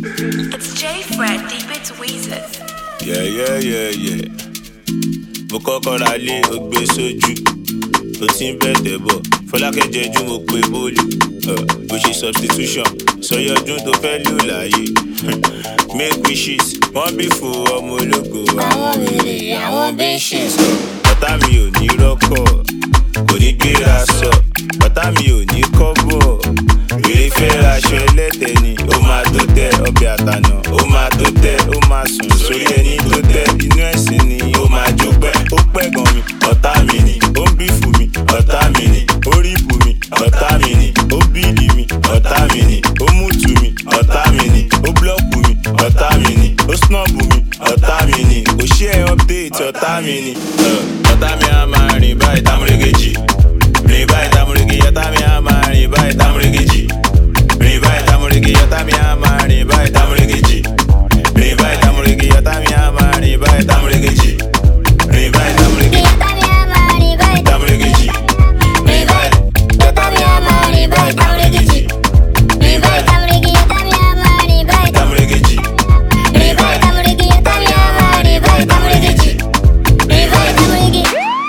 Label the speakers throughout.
Speaker 1: It's J Fred, deep into Weezer.
Speaker 2: Yeah, yeah, yeah, yeah. mo kọ́kọ́ ra lé ó gbé sójú ó ti ń bẹ̀tẹ̀ bọ̀ fọlákẹ́ jẹjú mo pe bólú Uh, bó ṣe substitution sọyẹ ọdún tó fẹ́ lò láàyè make wishes wọ́n bí fún ọmọ ológo àwọn wèrè àwọn bitches. bàtà mi ò ní rọ́kọ̀ kò ní gbéra sọ bàtà mi ò ní kọ́bọ̀ wèrè fẹ́ raṣọ ẹlẹ́tẹ̀ ni ó máa tó tẹ ọbẹ̀ àtànà ó máa tó tẹ ó máa sùn sórí ẹni tó tẹ inú ẹ̀sìn ni ó máa jó pẹ́ ó pẹ́ gan mi ọ̀tá mi ni ó ń bí fún mi ọ̀tá mi ni ó rí bù mi ọ̀tá mi ni ó bíìlì mi ọ̀tá mi ni ó mútu mi ọ̀tá mi ni ó búlọ́ọ̀kù mi ọ̀tá mi ni ó snọ́ọ̀bù mi ọ̀tá mi ni ó ṣe é update ọ̀tá mi ni. Uh, ọ̀tá mi á máa rìn báyìí támúrégéjì rìn báyìí támúrégé ọ̀tá mi á máa rìn báyìí támúrégéjì rìn báyìí támúrégé ọ̀tá mi á máa rìn báyìí támúrégéjì rìn báyìí támúrégé ọ̀tá mi á máa rìn báyìí támúrégéjì rìn báyìí támúrégé támúrégéjì rìn báyìí ọ̀tá mi á máa rìn báyìí támúrégéjì rìn báyìí támúrégéjì rìn báyìí ọ̀tá mi á máa rìn báyìí támúrégéjì rìn báyìí.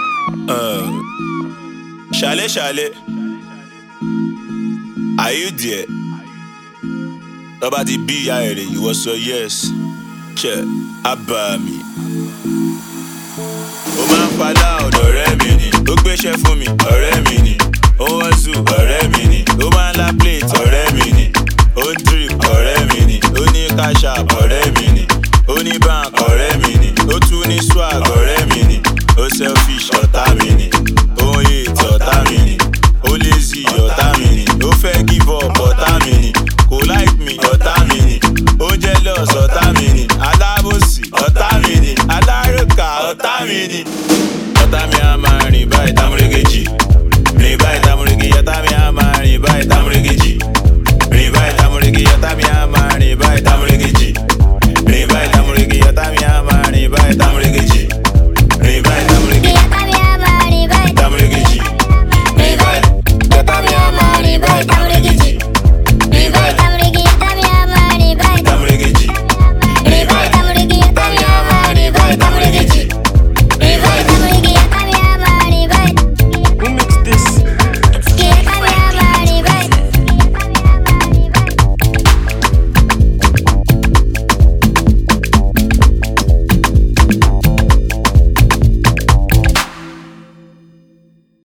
Speaker 2: Ṣàlẹ̀ ṣàlẹ̀, are you there? Tọ́ba ti bí ìyá ẹ̀ rè ìwọ sọ yes, ṣe àbá mi. Ó máa ń padà ọ̀dọ̀ ọ̀rẹ́ mi ni, ó gbéṣẹ́ fún mi, ọ̀rẹ́ mi ni. Ó wọ́n zù ọ̀rẹ́ mi ni, ó máa ń la plate ọ̀rẹ́ mi ni. Ó ń drip ọ̀rẹ́ mi ni, ó ní cash app ọ̀rẹ́ mi ni. Ó ní bá